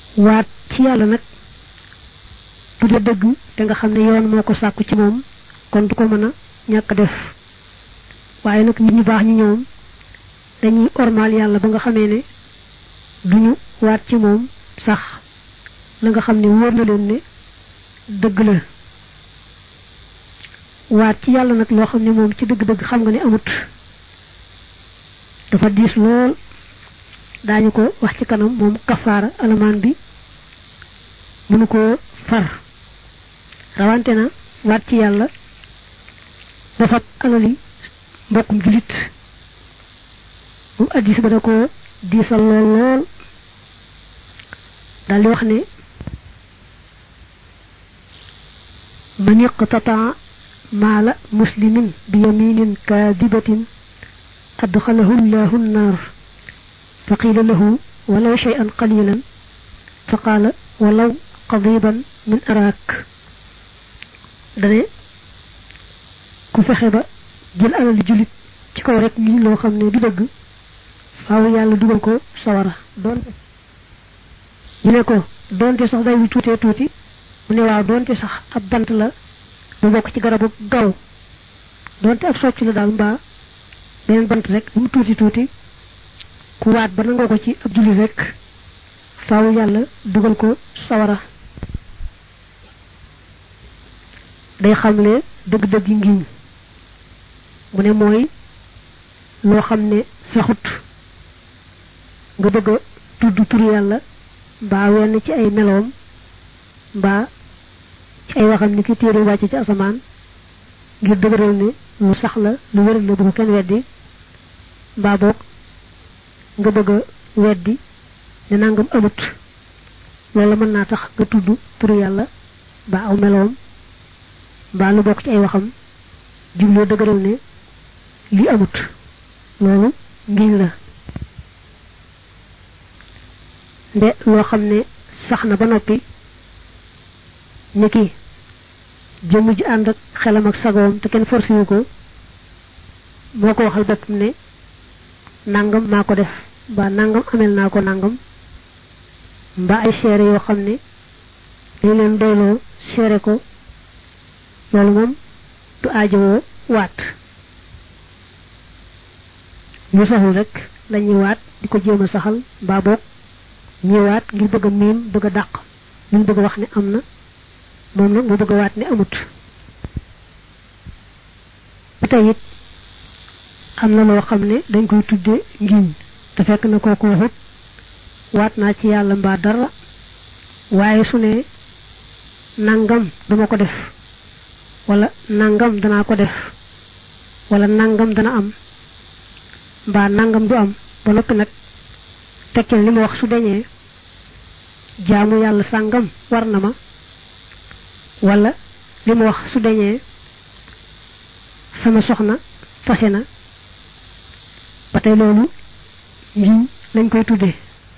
waat ci yàlla nag bu dee dëgg te nga xam ne yoon moo ko sàkku ci moom kon du ko mën a ñàkk def waaye nag nit ñu baax ñi ñoom dañuy ormal yàlla ba nga xamee ne duñu waat ci moom sax la nga xam ne wóor na leen ne dëgg la waat ci yàlla nag loo xam ne moom ci dëgg-dëgg xam nga ne amut dafa diis lool daañu ko wax ci kanam moom kafaara alamaan bi mënu ko far rawante na waat ci yàlla dafa alali mbokkum julit moom addis ba da ko diisal lool lool daal di wax ne man iqtataa maala muslimin bi yaminin kaadibatin adxalahu llahu nnaar fa qiila lahu walaw shay'an qalilan fa qaala walaw qadiban min araak dane ku fexe ba jël alal julit ci kaw rek lii loo xam ne du dëgg faaw yàlla dugal ko sawara doonte ñu ne ko doonte sax day wu tuutee tuuti mu ne waaw doonte sax ab bant la bu bokk ci garabu gaw doonte ab socc la daal mbaa beneen bant rek bu mu tuuti tuuti ku waat ba nangoo ko ci ab jullit rek faaw yàlla dugal ko sawara day xamle dëgg-dëgg yi ngiñ mu ne mooy loo xam ne saxut nga bëgg a tudd tur yàlla mbaa wenn ci ay meloom mbaa ci ay waxam ni ki téere wàcc ci asamaan ngir dëgëral ne lu sax la lu wéral la bu ko kenn weddi mbaa boog nga bëgg a weddi ne nangam amut loolu mën naa tax nga tudd turu yàlla mbaa aw meloom mbaa lu bokk ci ay waxam jubloo dëgëral ne li amut loolu ngiñ la nde loo xam ne sax na ba noppi ni ki jëmm ji ànd ak xelam ak sagoom te kenn forcé wu ko moo ko waxal boppam ne nangam maa ko def mbaa nangam amel naa ko nangam mbaa ay seere yoo xam ne dañ leen doyloo seere ko loolu moom du aajowoo waat ñu saxul rek lañuy waat di ko jéem a saxal mbaa boog ñëwaat ngir bëgg a miim bëgg a dàq ñu bëgg a wax ne am na moom nag mu bëgg a waat ne amut ba tey it am na loo xam ne dañ koy tudde ngiñ te fekk na kooku waxut waat naa ci yàlla mbaa dara waaye su ne nangam duma ko def wala nangam danaa ko def wala nangam dana am mbaa nangam du am ba noppi nag tekkil li ma wax su deñee jaamu yàlla sàngam war na ma wala li ma wax su deñee sama soxna fase na ba tey loolu ngiñ lañ koy tuddee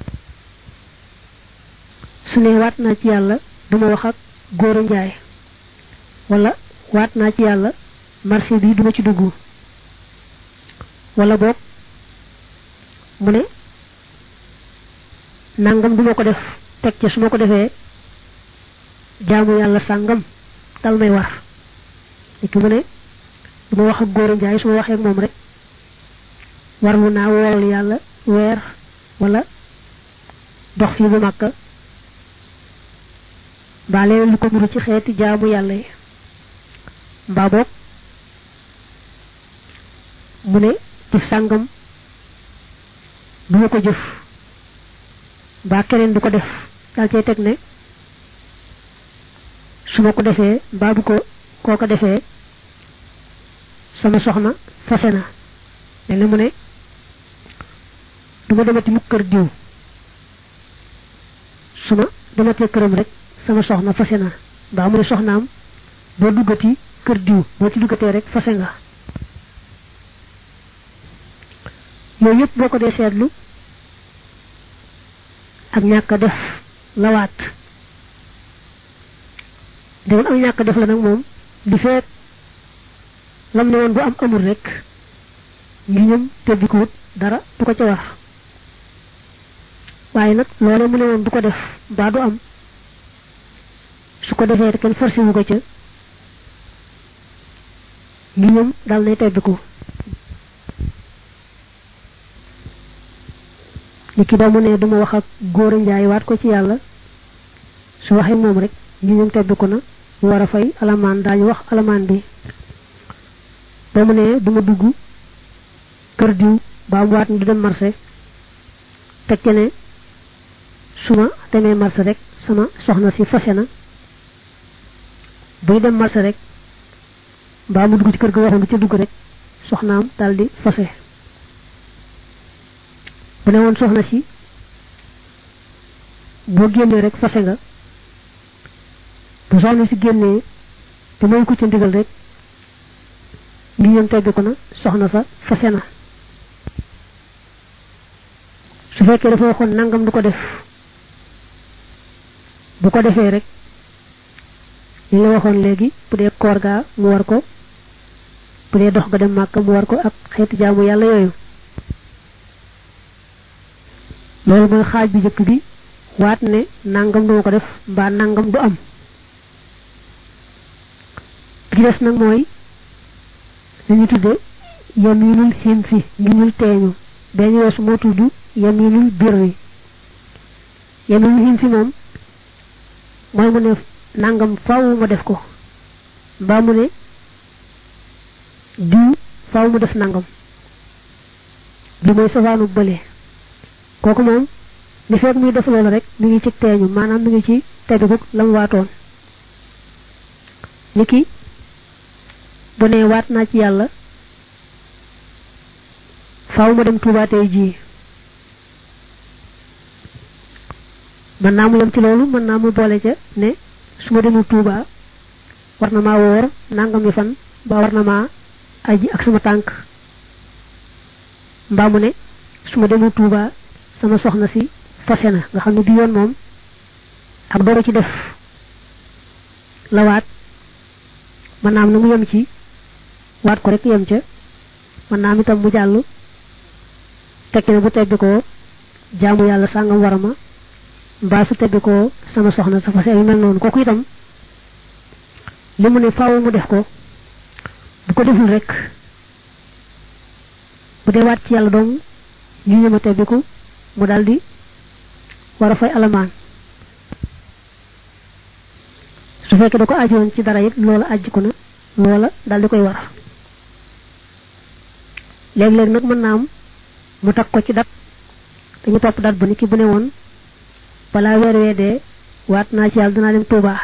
su ne waat naa ci yàlla duma wax ak góor a njaay wala waat naa ci yàlla marché bi duma ci dugg wala boog mu ne nangam duma ko def teg ca su ma ko defee jaamu yàlla sàngam dal may war niki mu ne duma wax ak góor a njaay su ma waxee ak moom rek warlu naa wool yàlla weer wala dox fii bu màkka mbaa leen lu ko muru ci xeeti jaamu yàlla yi mbaa boog mu ne jëf sàngam du ma ko jëf mbaa keneen du ko def daal cay teg ne su ma ko defee mbaa bu ko koo ko defee sama soxna fase na mel ni mu ne du ma demati mukk kër diw su ma dematee këram rek sama soxna fase na mbaa mu ne soxnaam boo duggati kër diw boo ci duggatee rek fase nga yooyu yëpp boo ko dee seetlu ak ñàkk a def lawaat demoon am ñàkk a def la nag moom di feet lam ne woon bu am amul rek ngi ñëm te di ko wut dara du ko ca war waaye nag loole mu ne woon du ko def mbaa du am su ko defee kenn forcé wu ko ca ngi ñoom dal nay tebbiku ni ki doomu ne duma wax ak góor a njaay waat ko ci yàlla su waxee moom rek ngi ñoom tebbiku na mu war a fay alamaan daañu wax alamaan bi doomu ne duma dugg kër diw baa mu waat ni du dem marché teg ne su ma demee marché rek sama soxna si fase na buy dem marché rek mbaa mu dugg ci kër ga waxoon du ca dugg rek soxnaam daal di fase bu ne woon soxna si boo génnee rek fase nga bu soxna si génnee te may ko ca ndigal rek ngi ñoom tegg ko na soxna sa fase na su fekkee dafa waxoon nangam du ko def bu ko defee rek li la waxoon léegi bu dee koor gaa mu war ko bu dee dox ga dem màkk mu war ko ak xeeti jaamu yàlla yooyu loolu mooy xaaj bi njëkk bi waat ne nangam du ma ko def mbaa nangam du am bi des nag mooy dañu tudde yaminul xin fi ngiñul teeñu dañu weesu moo tudd yaminul birri yaminul xin fi moom mooy mu ne nangam faaw ma def ko mbaa mu ne diw faaw mu def nangam bi mooy safaanu bële kooku moom li fekk muy def loolu rek mi ngi ci teeñu maanaam mi ngi ci teddugug la mu waatoon ni ki bu ne waat naa ci yàlla faaw ma dem Tuubaa tey jii mën naa mu yem ci loolu mën naa mu boole ca ne su ma demul Tuubaa war na maa woor nangam yi fan ba war na maa aji ak sama tànk mbaa mu ne su ma demul Tuubaa sama soxna si fase na nga xam ne bi yoon moom ak doro ci def la waat mën naa am na mu yem ci waat ko rek yem ca mën naa am itam mu jàll tekki ne bu tebbi ko jaamu yàlla sàngam war ma mbaa su tebbi ko sama soxna sa fase yu mel noonu kooku itam li mu ne faaw mu def ko bu ko deful rek bu dee waat ci yàlla dong ñu ñëma tebbiku mu daldi war a fay alamaan su fekkee da ko ajoon ci dara it loola ajjiku na loola daldi koy war léeg-léeg nag mën naa am mu takk ko ci dat dañu topp dat ba ni ki bu ne woon balaa weer wee dee waat naa ci yàlla dinaa dem Tuubaa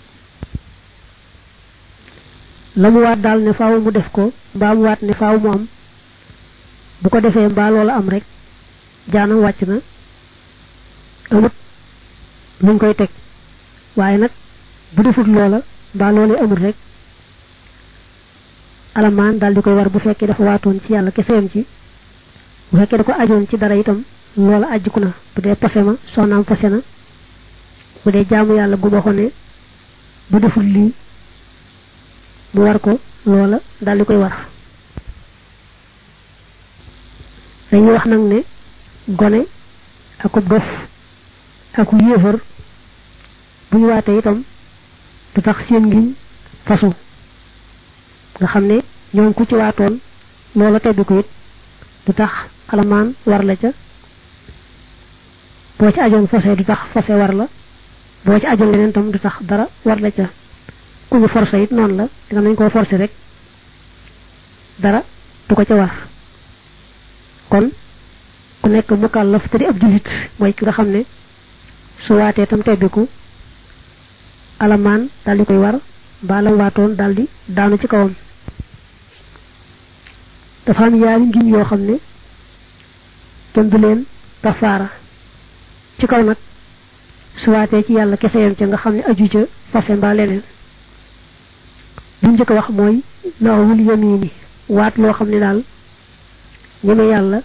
la mu waat daal ne faaw mu def ko mbaa mu waat ne faaw mu am bu ko defee mbaa loola am rek jaanam wàcc na amut luñ koy teg waaye nag bu defut loola mbaa loolee amut rek alamaan daal di koy war bu fekkee dafa waatoon ci yàlla keseyam ci bu fekkee da ko ajoon ci dara itam loola ajjiku na bu dee pase ma soxnaam pase na bu dee jaamu yàlla gu waxoon ne bu deful lii mu war ko loola daal di koy war dañuy wax nag ne gone akub dof aku yéefar bu ñu waatee itam du tax seen ngiñ fasu nga xam ne ñoom ku ci waatoon loola tebbi ko it du tax alamaan war la ca boo ci ajoon fase du tax fase war la boo ci ajoon leneen tam du tax dara war la ca ku ñu forcé it noonu la dina nañ koo forcé rek dara du ko ca war kon ku nekk mukallaf te di ab jullit mooy ki nga xam ne su waatee tam tebbiku alamaan daal di koy war mbaa lam waatoon daal di daanu ci kawam dafa am yaari ngiñ yoo xam ne kenn du leen kafaara ci kaw nag su waatee ci yàlla kese yam ca nga xam ne aju ca fase mbaa leneen lu njëkk wax mooy laawul yamini waat loo xam ne daal ñeme yàlla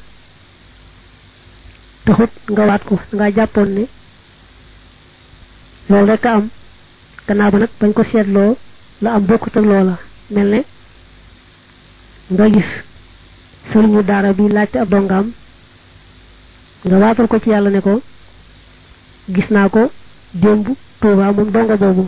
taxut nga waat ko nga jàppoon ne loolu rek a am gannaaw ba nag bañ ko seetloo la am bokkut ak loola mel ne nga gis sëriñu daara bi laajte ab dongaam nga waatal ko ci yàlla ne ko gis naa ko démb Tuuba moom dongo boobu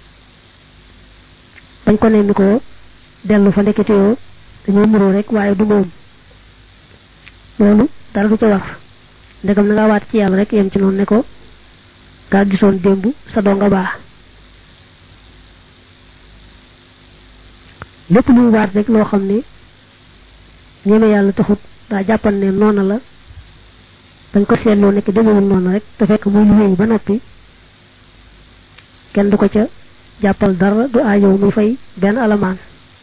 bañ ko nemmi ko dellu fa ndekete yoo dañoo muroo rek waaye du moom loolu dara du ca war ndegam na nga waat ci yàlla rek yem ci noonu ne ko gaa gisoon démb sa donga baa lépp lu mu waat rek loo xam ne ñeme yàlla taxut daa jàppan ne noona la dañ ko seetloo nekk demewul noonu rek te fekk muy lu wéy ba noppi kenn du ko ca jàppal dara du aajow muy fay benn alamaan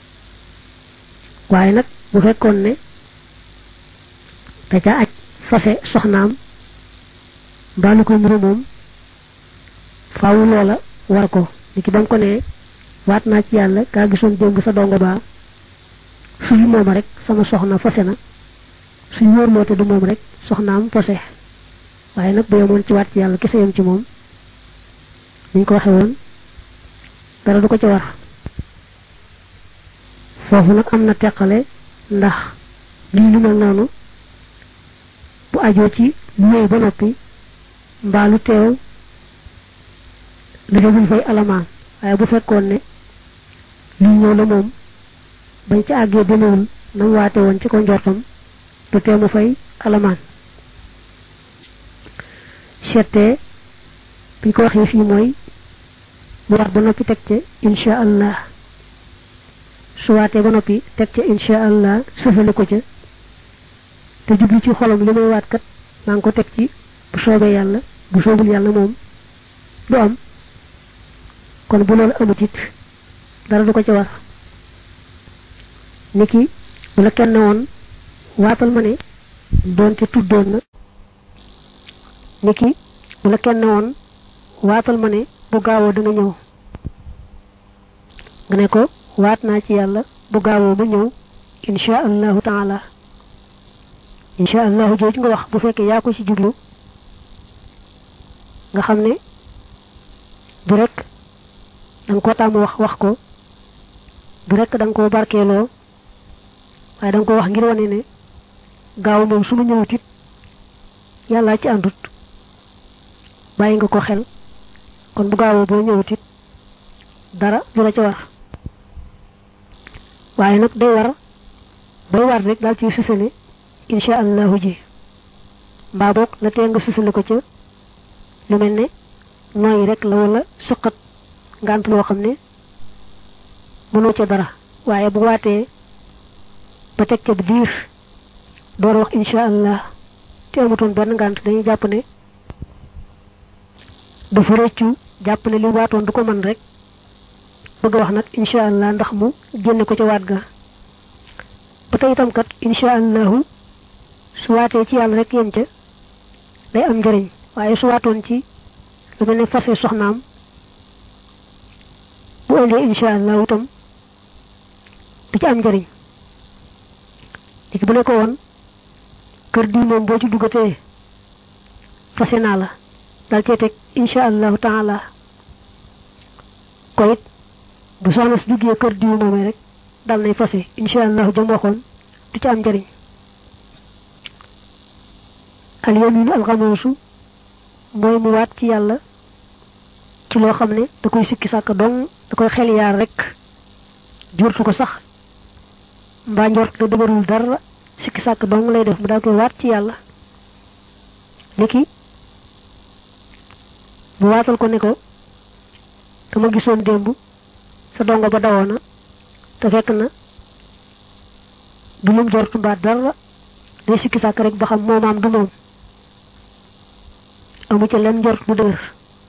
waaye nag bu fekkoon ne da ca aj fase soxnaam mbaa lu ko muru moom faawu loola war ko ni ki ba mu ko ne waat naa ci yàlla kaa gisoon démb sa dongo baa suy mooma rek sama soxna fase na suy wóorloo te du moom rek soxnaam fase waaye nag bu yemoon ci waat ci yàlla kese yem ci moom niñ ko waxe woon dara du ko ci war foofu nag am na teqale ndax lii lu mel noonu bu ajoo ci lu wéy ba noppi mbaa lu teew lu demul fay alamaan waaye bu fekkoon ne lii ñëw la moom bañ ci àggee demewul na mu waate woon ci ko njortam du tee mu fay alamaan seetee biñ ko waxee fii mooy mu wax ba noppi teg ca insha allah su waatee ba noppi teg ca insha allah sëfale ko ca te jublu ci xolam li may waat kat maa ngi ko teg ci bu soobee yàlla bu soobul yàlla moom du am kon bu loolu amut it dara du ko ci war niki bu la kenn woon waatal ma ne doonte tuddoon na niki bu la kenn woon waatal ma ne bu gaawoo da nga ñëw nga ne ko waat naa ci yàlla bu gaawoo ba ñëw insha allahu taala insha allahu jooju nga wax bu fekkee yaa ko ci jublu nga xam ne du rek da nga koo tàmm wax wax ko du rek da nga koo barkeeloo waaye da nga ko wax ngir wane ne gaaw moom su ma ñëwut it yàllaa ci àndut bàyyi nga ko xel kon bu gaawoo boo ñëwut it dara du la ca war waaye nag day war bay war rek daal ci sësale insha allahu ji mbaa boog la tee nga sësale ko ca lu mel ne nooyi rek la wala suqat ngant loo xam ne mënoo ca dara waaye bu waatee ba teg ca biir door wax insha allah te amutoon benn ngant dañuy jàpp ne dafa rëccu jàpp ne li waatoon du ko mën rek bëgg a wax nag insha allah ndax mu génne ko ca waat ga ba tey itam kat insha allahu su waatee ci yàlla rek yem ca day am njëriñ waaye su waatoon ci lu mel ne fase soxnaam bu ëndee insha allahu itam du ci am njëriñ léegi bu ne ko woon kër diw moom boo ci duggatee fase naa la dal cee teg insha allahu taala ko it bu soxna si duggee kër diw moomee rek dal nay fase insha allahu jëm waxoon du ci am njëriñ al yaminu alxamuusu mooy mu waat ci yàlla ci loo xam ne da koy sikki sàkk dong da koy xel yaar rek jortu ko sax mbaa njort la dëgërul dara sikki sàkk dong lay def mu daal koy waat ci yàlla niki mu waatal ko ne ko dama gisoon démb sa dongo ba dawoona te fekk na du lum jortu mbaa dara day sikki sàkk rek ba xam moomaam du moom amu ca leen njort bu dëgër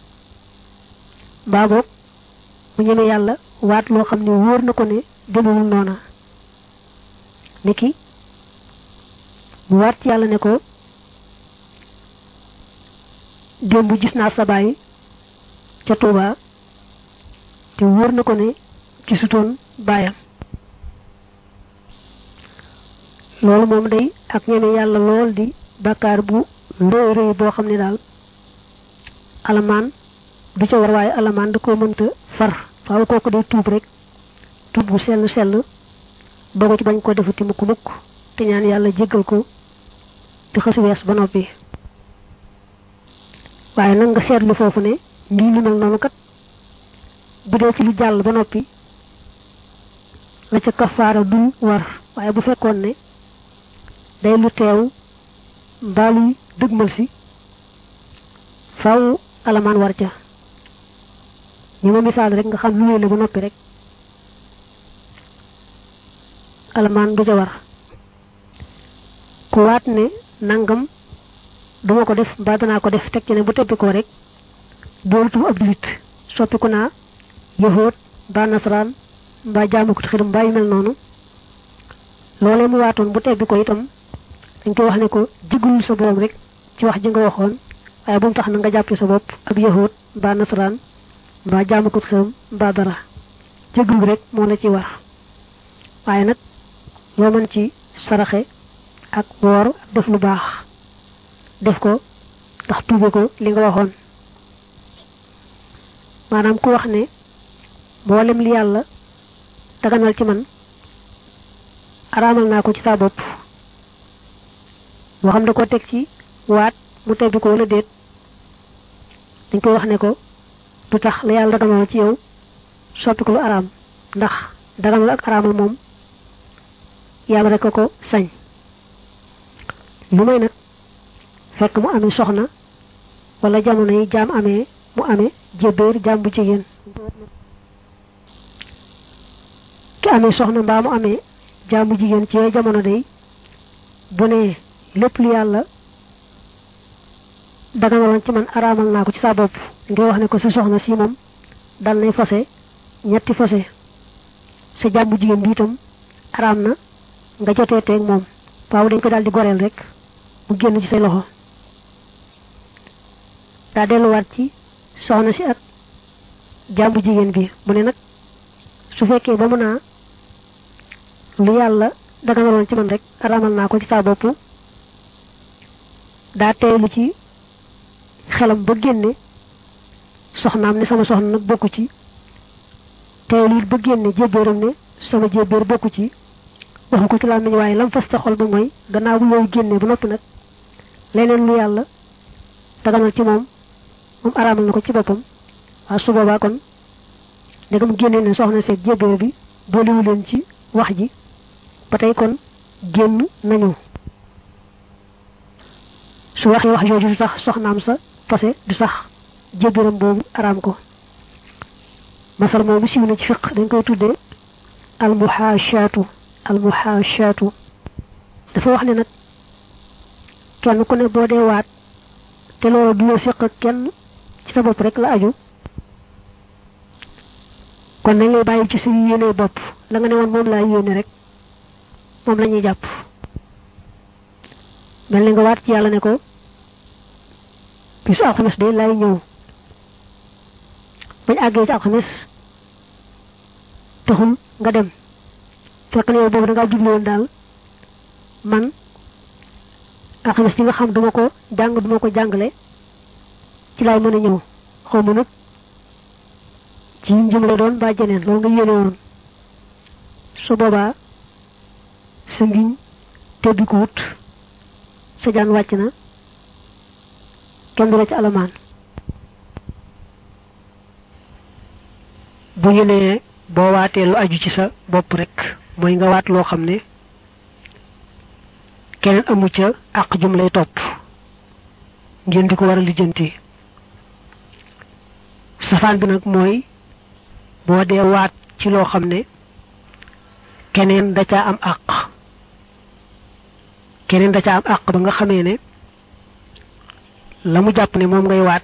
mbaa boog mu ñeme yàlla waat loo xam ne wóor na ko ne demewul noona niki mu waat ci yàlla ne ko démb gis naa sa baay ca Tuuba te wóor na ko ne gisutoon baayam loolu moom day ak ñeme yàlla lool di bàkkaar bu rëy rëy boo xam ne daal alamaan du ca war waaye alamaan da koo mënta far faaw kooku day tuub rek tuub bu sell sell dogo ci bañ ko defati mukk mukk te ñaan yàlla jéggal ko di xës wees ba noppi waaye nag nga seetlu foofu ne lii lu mel noonu kat bu dee ci lu jàll ba noppi la ca kafaara du war waaye bu fekkoon ne day lu teew mbaa luy dëgmal si faw alamaan war ca ñi ma misaal rek nga xam lu la ba noppi rek alamaan du ca war ku waat ne nangam duma ko def mbaa danaa ko def teg ci ne bu tebbi ko rek doolatu ab julit soppiku naa yahoot mbaa nasaraan mbaa jaamu ko xiram mbaa yu mel noonu loolee mu waatoon bu tebbi ko itam dañ koy wax ne ko jigul sa borom rek ci wax ji nga waxoon waaye bu mu tax na nga jàppe sa bopp ab yahoot mbaa nasaraan mbaa jaamu ko xiram mbaa dara jégul rek moo la ci war waaye nag loo mën ci saraxe ak woor ak def lu baax def ko ndax tuube ko li nga waxoon maanaam ku wax ne mboolem li yàlla daganal ci man araamal naa ko ci saa bopp moo xam da ko teg ci waat mu tebbi ko wala déet dañ koy wax ne ko du tax la yàlla daganal ci yow soppi ko lu araam ndax daganal ak araamal moom yàlla rek ko sañ lu may nag fekk mu amee soxna wala jamono yi jaam amee mu amee jébéer jaam bu jigéen ki amee soxna mbaa mu amee jaam bu jigéen ci yooyu jamono day bu ne lépp lu yàlla daganaloon ci man araamal naa ko ci saa bopp ngay wax ne ko sa soxna si moom dal nay fase ñetti fase sa jaam bu jigéen bi itam araam na nga jotee teeg moom waaw dañ ko daal di goreel rek mu génn ci say loxo daa delluwaat ci soxna si ak jàmbu jigéen bi mu ne nag su fekkee ba mu naa lu yàlla daganaloon ci man rek araamal naa ko ci saa bopp daa teelu ci xelam ba génne soxnaam ne sama soxna nag bokku ci teelu it ba génne jébbéeram ne sama jébbéer bokku ci waxu ko ci laa nañu waaye lam fas ca xol ba mooy gannaaw bu yooyu génnee ba noppi nag leneen lu yàlla daganal ci moom moom araamal na ko ci boppam waaw su boobaa kon ndegam génnee ne soxna seeg jébbéer bi boolewu leen ci wax ji ba tey kon génn nañu su waxee wax jooju du tax soxnaam sa fase du sax jébbéeram boobu araam ko masal moomu siiw na ci fiq dañ koy tuddee almuhaashaatu almuhaashaatu dafa wax ne nag kenn ku ne boo dee waat te loolu du la séq ak kenn ci sa bopp rek la aju kon nañ lay bàyyi ci sa yéene bopp la nga ne woon moom laa yéene rek moom la ñuy jàpp mel ni nga waat ci yàlla ne ko bisu alxames de lay ñëw bañ àggee ci alxames taxul nga dem fekk na yow boobu da ngaa jublu woon daal man alxames yi nga xam duma ko jàng duma ko jàngale ci laay mën a ñëw xaw ma nag ci njëm la doon ba jeneen loolu nga yéene woon su boobaa sa ngiñ tebbi ko wut sa jaan wàcc na kenn du la ci alamaan bu ñu nee boo waatee lu aju ci sa bopp rek mooy nga waat loo xam ne keneen amu ca àq jum lay topp ngeen di ko war a lijjanti safaan bi nag mooy boo dee waat ci loo xam ne keneen da caa am àq keneen da caa am àq ba nga xamee ne la mu jàpp ne moom ngay waat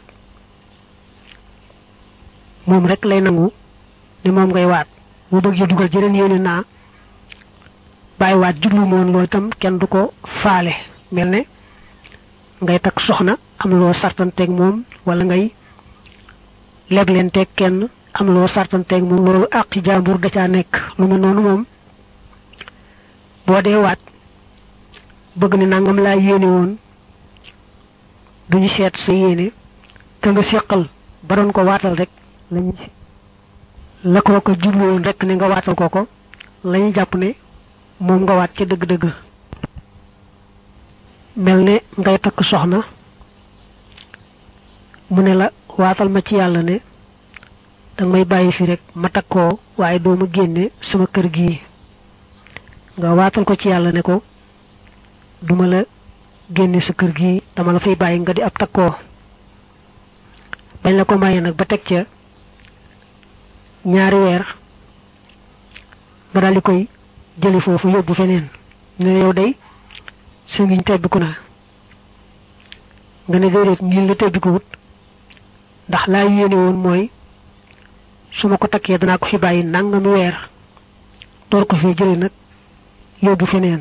moom rek lay nangu ne moom ngay waat bu bëgg dugal jëleen yéene naa bàyyi waat jublu moon loolu itam kenn du ko faale mel ne ngay takk soxna am loo sartanteeg moom wala ngay leblenteeg kenn am loo sartanteeg moom loolu àqi jàmbur da caa nekk lu mel noonu moom boo dee waat bëgg ne nangam laa yéene woon duñu seet sa yéene ka nga seqal ba doon ko waatal rek lañu la ko ko jublu woon rek ne nga waatal ko ko lañu jàpp ne moom nga waat ca dëgg-dëgg mel ne ngay takk soxna mu ne la waatal ma ci yàlla ne danga may bàyyi fi rek ma takkoo waaye doo ma génne sama kër gii nga waatal ko ci yàlla ne ko duma la génne sa kër gii dama la fay bàyyi nga di ab takkoo bañ la ko maye nag ba teg ca ñaari weer nga daal di koy jëli foofu yóbbu feneen ne yow day sa ngiñ tebbiku na nga ne déedéet ngiñ la tebbiku wut ndax laa yéene woon mooy su ma ko takkee danaa ko fi bàyyi nangami weer door ko fee jëli nag yóbbu feneen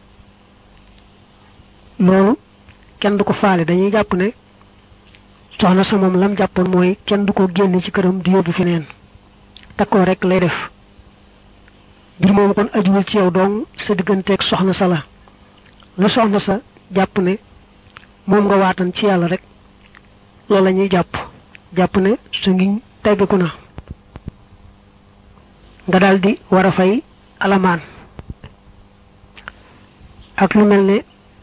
loolu kenn du ko faale dañuy jàpp ne soxna sa moom lam jàppoon mooy kenn du ko génne ci këram di yóbbu feneen takkoo rek lay def mbir moom kon ajuwul ci yow dong sa digganteeg soxna sa la la soxna sa jàpp ne moom nga waatan ci yàlla rek loolu la ñuy jàpp jàpp ne su ngi teggiku na nga daldi war a fay alamaan ak lu mel ne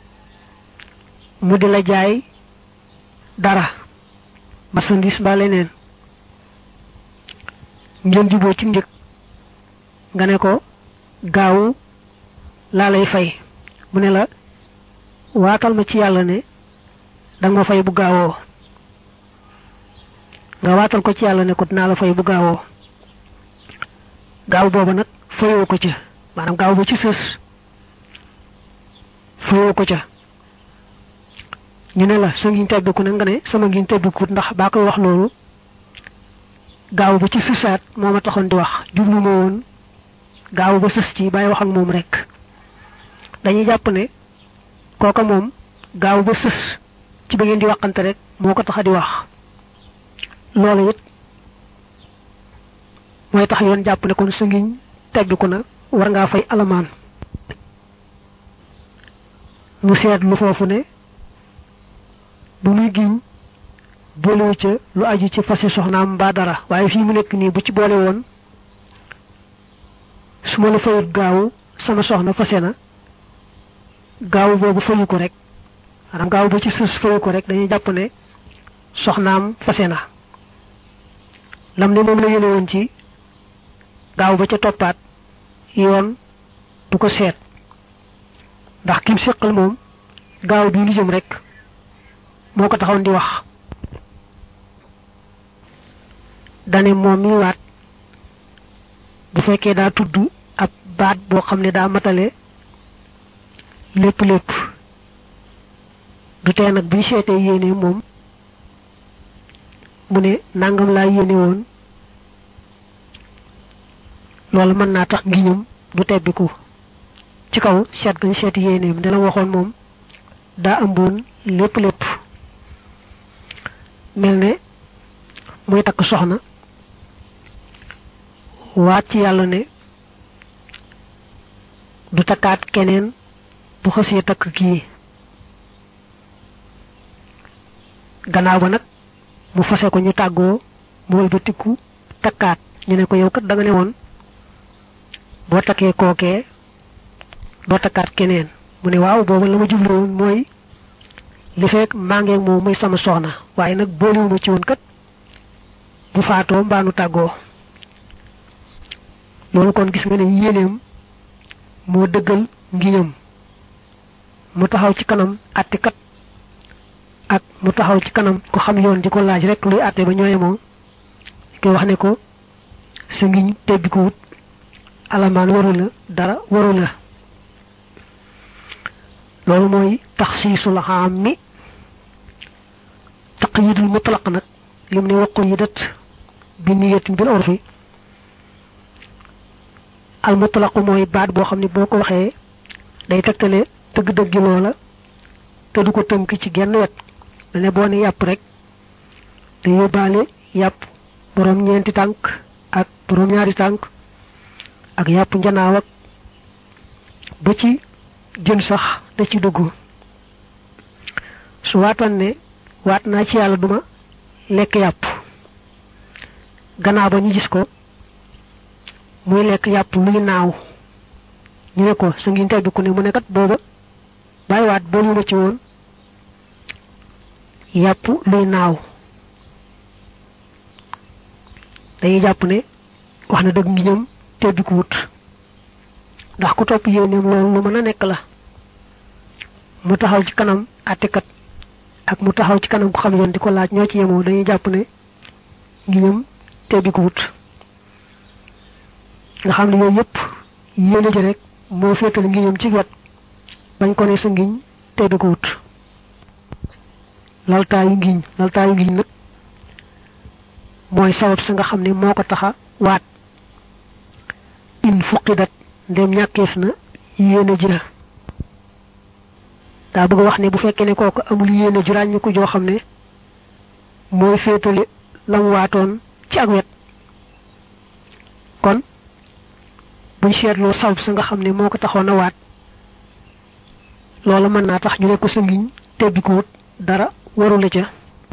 mu di la jaay dara marchandise ba leneen ngeen juboo ci njëg nga ne ko gaawu laa lay fay mu ne la waatal ma ci yàlla ne danga ma fay bu gaawoo nga waatal ko ci yàlla ne ko dinaa la fay bu gaawoo gaaw booba nag fayoo ko ca maanaam gaaw ba ci sës fayoo ko ca ñu ne la sa ngiñ tebbiku nag nga ne sama ngiñ tebbikut ndax baa koy wax loolu gaaw ba ci sësaat moo ma taxoon di wax jublu ma woon gaaw ba sës ci bàyyi wax ak moom rek dañuy jàpp ne kooka moom gaaw ba sës ci ba ngeen di waxante rek moo ko tax a di wax loolu it mooy tax yoon jàpp ne kon sa ngiñ tebbiku na war ngaa fay alamaan mu seet lu foofu ne bu muy giñ boolewu ca lu aju ci fase soxnaam mbaa dara waaye fii mu nekk nii bu ci boole woon su ma la fayut gaaw sama soxna fase na gaaw boobu fayu ko rek maanaam gaaw ba ci sës fayu ko rek dañuy jàpp ne soxnaam fase na lam ne moom la yéene woon ci gaaw ba ca toppaat yoon du ko seet ndax kim séqal moom gaaw bi lu jëm rek moo ko taxawoon di wax dane moom mi waat bu fekkee daa tudd ab baat boo xam ne daa matale lépp lépp du tee nag buy seetee yéene moom mu ne nangam laa yéene woon loolu mën naa tax ngiñam du tebbiku ci kaw seet gañ seet yéeneem ne la waxoon moom daa ëmboon lépp lépp mel ne muy takk soxna waat ci yàlla ne du takkaat keneen bu xësee takk kii gannaaw ba nag mu fase ko ñu tàggoo mu wëlbatiku takkaat ñu ne ko yow kat da nga ne woon boo takkee kookee doo takkaat keneen mu ne waaw booba la ma jublu woon mooy li fekk maa ngeeg moom muy sama soxna waaye nag boolewuma ci woon kat bu faatoo mbaanu tàggoo loolu kon gis nga ne yéeneem moo dëggal ngiñam mu taxaw ci kanam àttekat ak mu taxaw ci kanam ko xam yoon di ko laaj rek luy àtte ba ñooye moom koy wax ne ko sa ngiñ tebbi ko wut alamaan waru la dara waru la loolu mooy taxsiisul xaam mi taqyidul mutlaq nag lim ne waqu yi dat bi niyatin bil urfi al mutlaq mooy baat boo xam ne boo ko waxee day tegtale dëgg-dëggi loola te du ko tënk ci genn wet mel ne boo ne yàpp rek te yóbbaale yàpp boroom ñeenti tànk ak boroom ñaari tànk ak yàpp njanaaw ak ba ci jën sax da ci dugg su waatoon ne waat naa ci yàlla duma lekk yàpp gannaaw ba ñu gis ko muy lekk yàpp luy naaw ñu ne ko sa ngi tebbi ku ne mu ne kat booba bàyyi waat boolu ma ci woon yàpp luy naaw dañuy jàpp ne wax na dëgg ngi ñoom tebbi ko wut ndax ku topp yéeneem loolu lu mën a nekk la mu taxaw ci kanam àttekat ak mu taxaw ci kanam ku xam yoon di ko laaj ñoo ci yemoo dañuy jàpp ne ngi ñoom tebbi ko wut nga xam ne yooyu yëpp yéene ji rek moo féetale ngi ñoom ci wet bañ ko ne sa ngiñ tebbi ko wut laltaayu ngiñ laltaayu ngiñ nag mooy sabab sa nga xam ne moo ko taxa waat in fuqidat ndem ñàkkeef na yéene ji la daa bëgg a wax ne bu fekkee ne kooku amul yéene ju ràññi ko joo xam ne mooy féetale lam waatoon ci ak wet kon buñ seetloo sabab sa nga xam ne moo ko taxoon a waat loolu mën naa tax ñu ne ko sa ngiñ tebbi ko wut dara warula ca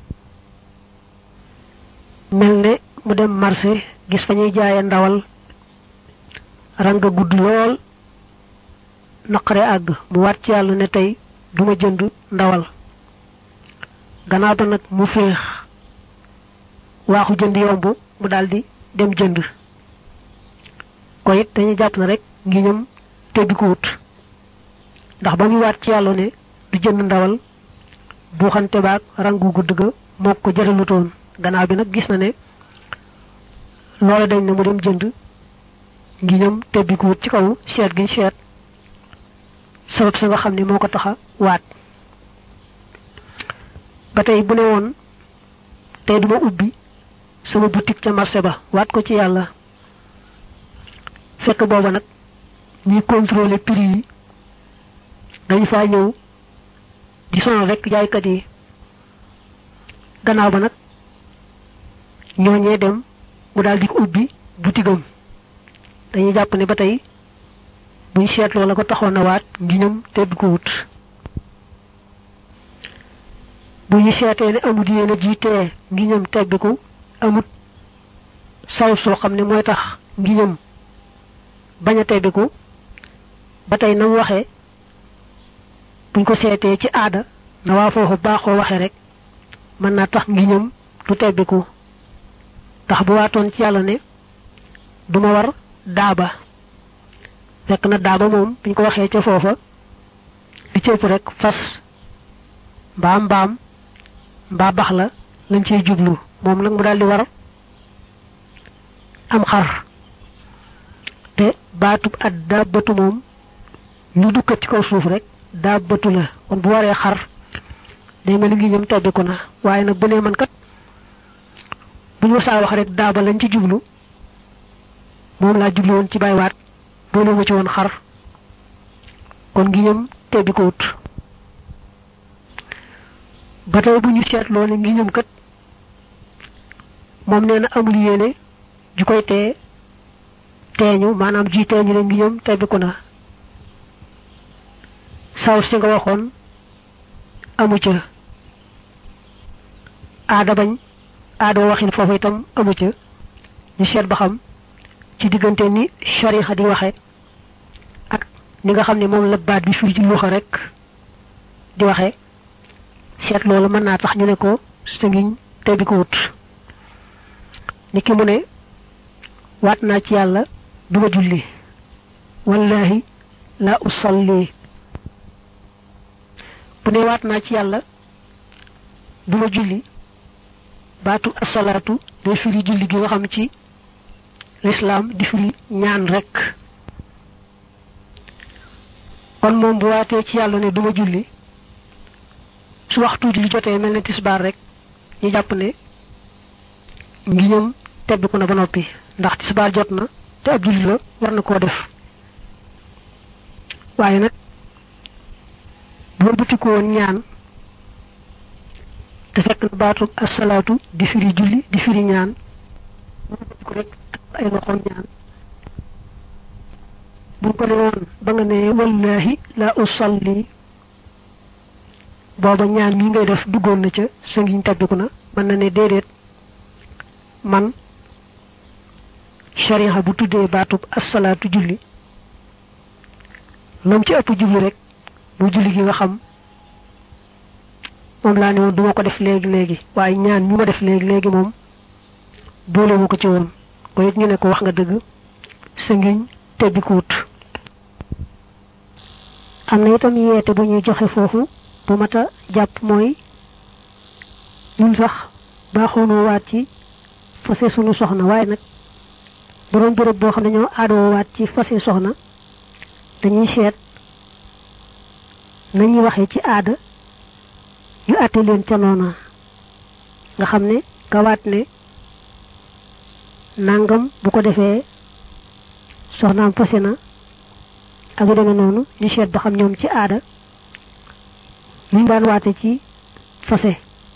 mel ne mu dem marché gis fa ñuy jaaye ndawal ranga gudd lool naqare àgg mu waat ci yàlla ne tey duma jënd ndawal gannaaw ba nag mu féex waaxu jënd yomb mu daldi dem jënd ko it dañuy jàpp na rek ngi ñëm tebbi ko wut ndax ba muy waat ci yàlla ne du jënd ndawal buuxante baag rangu gudd ga moo ko jëralutoon gannaaw bi nag gis na ne loolu dañ ne mu dem jënd ngi ñëm tebbi ko wut ci kaw seet gi seet sabab sa nga xam ne moo ko taxa waat ba tey bu ne woon tey duma ubbi sama boutique ca marché ba waat ko ci yàlla fekk booba nag ñuy contrôler prix yi dañ faa ñëw di sonal rek jaaykat yi gannaaw ba nag ñooñee dem mu daal di ko ubbi butigam dañuy jàpp ne ba tey buñ seetloo la ko taxoon a waat ngi ñëm tebbi ko wut bu ñu seetee ne amut yéen a jiitee ngi ñëm tebbiku amut saw soo xam ne mooy tax ngi ñëm bañ a tebbiku ba tey na mu waxee buñ ko seetee ci aada na waa foofu baaxoo waxee rek mën naa tax ngi ñëm du tebbiku tax bu waatoon ci yàlla ne duma war daaba fekk na daaba moom buñ ko waxee ca foofa li ci ëpp rek fas mbaa mbaam mbaa bax la lañ ciy jublu moom nag mu daal di war am xar te baatub at daabatu moom lu dukkat ci kaw suuf rek daabatu la kon bu waree xar day mel ni ngi ñëm tebbiku na waaye nag bu nee man kat bu ñu saa wax rek daaba lañ ci jublu moom laa jublu woon ci bàyyiwaat boole ma ci woon xar kon ngi ñëm tebbi ko wut ba tey bu ñu seetloo ne ngi ñëm kat moom nee na amul yéene ju koy tee teeñu maanaam ji teeñu ne ngi ñëm tebbiku na saw si nga waxoon amu ca aada bañ aada waxin foofu itam amu ca ñu seet ba xam ci diggante ni shariha di waxe ak ni nga xam ne moom la baat bi firi ci luxa rek di waxe seet loolu mën naa tax ñu ne ko sa ngiñ tebbi ko wut ni ki mu ne waat naa ci yàlla du ma julli wallahi la usalli bu ne waat naa ci yàlla du ma julli baatu asalaatu day firi julli gi nga xam ci lislaam di firi ñaan rek kon moom bu waatee ci yàlla ne duma julli su waxtu julli jotee mel ne tisbaar rek ñu jàpp ne ngi ñëm tebbiku na ba noppi ndax tisbaar jot na te ab julli la war na koo def waaye nag bu bëtiku woon ñaan te fekk na baatu asalaatu di firi julli di firi ñaan ko rek ay loxoom ñaan bu ko ne woon ba nga ne wallahi la usalli booba ñaan mi ngay def duggoon na ca sa ngiñ tabbiku na mën na ne déedéet man shariha bu tuddee baatub asalaatu julli lam ci ëpp jubli rek bu julli gi nga xam moom laa ne woon duma ko def léegi léegi waaye ñaan mi ma def léegi léegi moom boolewu ko ci woon ko it ñu ne ko wax nga dëgg sa ngiñ tebbi ko wut am na itam yeete bu ñuy joxe foofu bu mat a jàpp mooy ñun sax baaxoonoo waat ci fase sunu soxna waaye nag bu doon béréb boo xam ne ñoo aadoo waat ci fase soxna dañuy seet nañuy waxee ci aada ñu àtte leen ca noona nga xam ne kawaat ne nangam bu ko defee soxnaam fase na ak yu demee noonu ñu seet ba xam ñoom ci aada ñu daan waate ci fase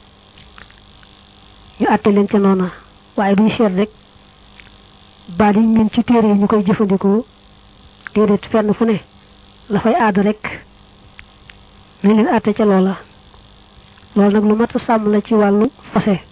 ñu àtte leen ca noona waaye duñ seet rek baat yi ñun ci téere yi ñu koy jëfandikoo déedéet fenn fu ne la fay aada rek nañ leen àtte ca loola loolu nag lu mat a sàmm la ci wàllu fase